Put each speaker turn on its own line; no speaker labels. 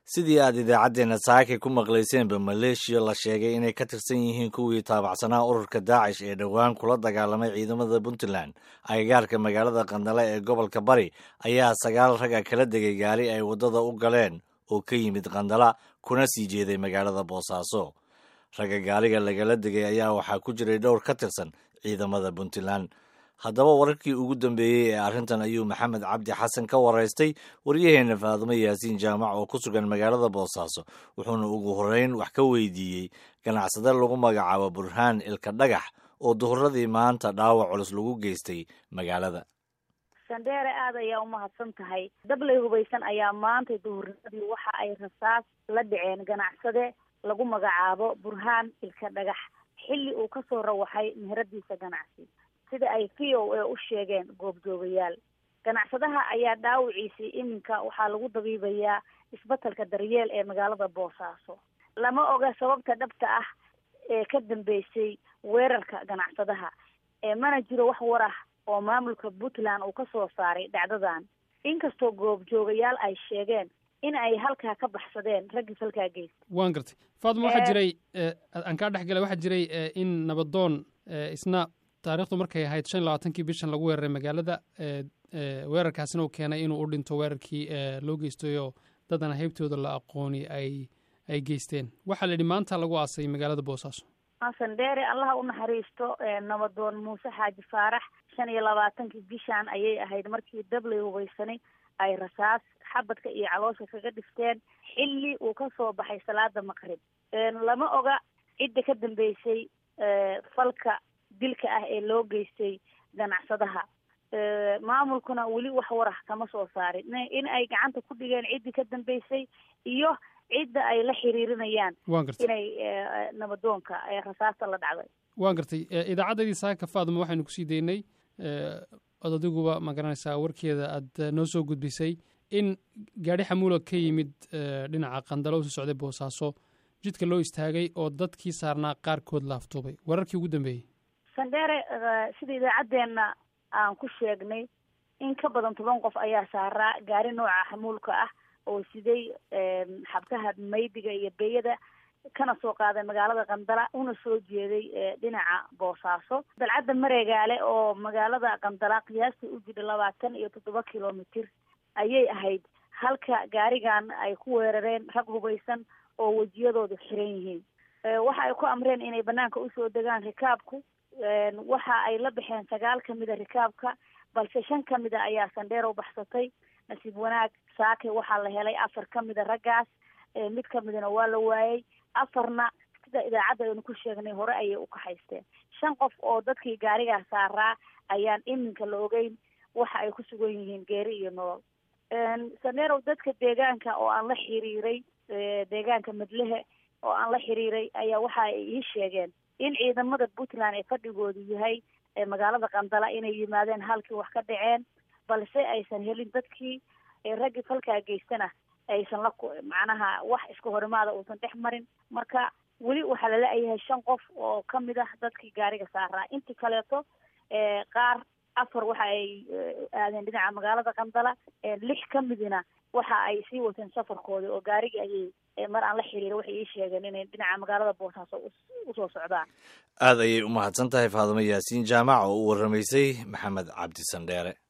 sidii aad idaacaddeenna saakay ku maqlayseenba maleeshiya la sheegay inay ka tirsan yihiin kuwii taabacsanaa ururka daacish ee dhowaan kula dagaalamay ciidamada puntland agagaarka magaalada qandale ee gobolka bari ayaa sagaal raga kala degay gaari ay waddada u galeen oo ka yimid qandala kuna sii jeeday magaalada boosaaso ragga gaariga lagala degay ayaa waxaa ku jiray dhowr ka tirsan ciidamada puntland haddaba wararkii ugu dambeeyey ee arrintan ayuu maxamed cabdi xasan ka waraystay waryaheenna faadumo yaasiin jaamac oo ku sugan magaalada boosaaso wuxuuna ugu horreyn wax ka weydiiyey ganacsade lagu magacaabo burhaan ilka dhagax oo duhuradii maanta dhaawac culus lagu geystay magaalada
sandheere aad ayaa umahadsan tahay dablay hubaysan ayaa maanta duhurnimadii waxa ay rasaas la dhaceen ganacsade lagu magacaabo burhaan ilka dhagax xilli uu kasoo rawaxay meheradiisa ganacsi sida ay v o a u sheegeen goobjoogayaal ganacsadaha ayaa dhaawiciisii iminka waxaa lagu dabiibayaa isbetelka daryeel ee magaalada boosaaso lama oga sababta dhabta ah ee ka dambeysay weerarka ganacsadaha mana jiro wax war ah oo maamulka puntland uu kasoo saaray dhacdadan inkastoo goobjoogayaal ay sheegeen in ay halkaa ka baxsadeen raggii halkaa geysta
waan gartay faatma waxaa jiray aan kaa dhex galay waxaa jiray in nabadoon isna taarikhdu markay ahayd shan iyo labaatankii bishan lagu weeraray magaalada weerarkaasina uu keenay inuu u dhinto weerarkii loo geystayoo dadana heybtooda la aqooni ay ay geysteen waxaa la yidhi maanta lagu aasay magaalada boosaaso
sandheere allaha u naxariisto nabadoon muuse xaaji faarax shan iyo labaatankii bishan ayay ahayd markii dablay hubaysanay ay rasaas xabadka iyo caloosha kaga dhifteen xilli uu kasoo baxay salaada maqrib lama oga cidda ka dambeysay falka dilka ah ee loo geystay ganacsadaha maamulkuna weli wax warah kama soo saarin in ay gacanta ku dhigeen ciddii ka dambeysay iyo cidda ay la xiriirinayaan
waan gartay
inay nabadoonka rasaasta la dhacday
waan gartay idaacaddadii saaka faadma waxaynu kusii daynay od adiguba ma garanaysaa warkeeda aad noo soo gudbisay in gaadhi xamuula ka yimid dhinaca qandalo usu socday boosaaso jidka loo istaagay oo dadkii saarnaa qaarkood laaftoobay wararkii ugu dambeeyey
sandheere sida idaacaddeenna aan ku sheegnay in ka badan toban qof ayaa saaraa gaari nooca xamuulka ah oo siday xabkaha maydiga iyo beeyada kana soo qaaday magaalada qandala una soo jeeday dhinaca boosaaso dalcadda mareegaale oo magaalada qandala qiyaastii u jidha labaatan iyo toddoba kilomitir ayay ahayd halka gaarigan ay ku weerareen rag hubaysan oo wejiyadoodu xiran yihiin waxa ay ku amreen inay banaanka usoo degaan rikaabku waxa ay la baxeen sagaal kamida rikaabka balse shan kamida ayaa sandheero baxsatay nasiib wanaag saake waxaa la helay afar kamida raggaas mid kamidana waa la waayey afarna sida idaacadda aynu ku sheegnay hore ayay u kaxaysteen shan qof oo dadkii gaarigaa saaraa ayaan iminka la ogeyn waxa ay ku sugan yihiin geeri iyo nolol saneerow dadka deegaanka oo aan la xiriiray deegaanka madlehe oo aan la xiriiray ayaa waxa ay ii sheegeen in ciidamada puntland ee fadhigoodu yahay magaalada qandala inay yimaadeen halkii wax ka dhaceen balse aysan helin dadkii raggii falkaa geystana aysan la macnaha wax iska horimaada uusan dhex marin marka weli waxaa lala-yahay shan qof oo kamid ah dadkii gaariga saaraa intii kaleeto qaar afar waxa ay aadeen dhinaca magaalada qandala lix kamidina waxa ay sii wateen safarkoodii oo gaarigii ayay mar aan la xiriira waxay ii sheegeen inay dhinaca magaalada boosaaso usoo socdaan
aad ayay u mahadsan tahay faadumo yaasiin jaamac oo u warramaysay maxamed cabdi sandheere